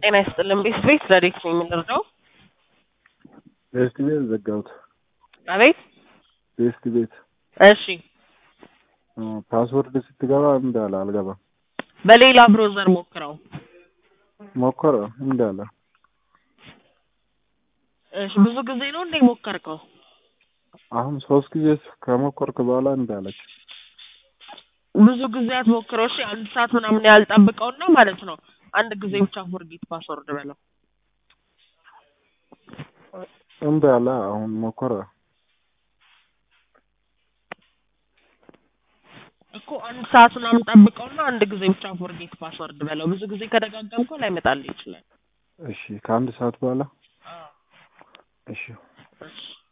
ጤና ይስጥልን። ቤት ቤት ረዴት ነው የምንረዳው? ቤስት ቤት ዘጋሁት። አቤት። ቤስት ቤት እሺ፣ ፓስወርድ ስትገባ እምቢ አለ፣ አልገባም። በሌላ ብሮዘር ሞክረው። ሞከረ እምቢ አለ። እሺ፣ ብዙ ጊዜ ነው እንዴ ሞከርከው? አሁን ሶስት ጊዜ ከሞከርክ በኋላ እምቢ አለች። ብዙ ጊዜ አትሞክረው። እሺ፣ አንድ ሰዓት ምናምን ያልጠብቀውና ማለት ነው። አንድ ጊዜ ብቻ ፎርጌት ፓስወርድ በለው። እምቢ አለ። አሁን ሞከረ። እኮ አንድ ሰዓት ምናምን ጠብቀውና አንድ ጊዜ ብቻ ፎርጌት ፓስወርድ በለው። ብዙ ጊዜ ከደጋገምከው ላይመጣልህ ይችላል። እሺ፣ ከአንድ ሰዓት በኋላ አዎ። እሺ እሺ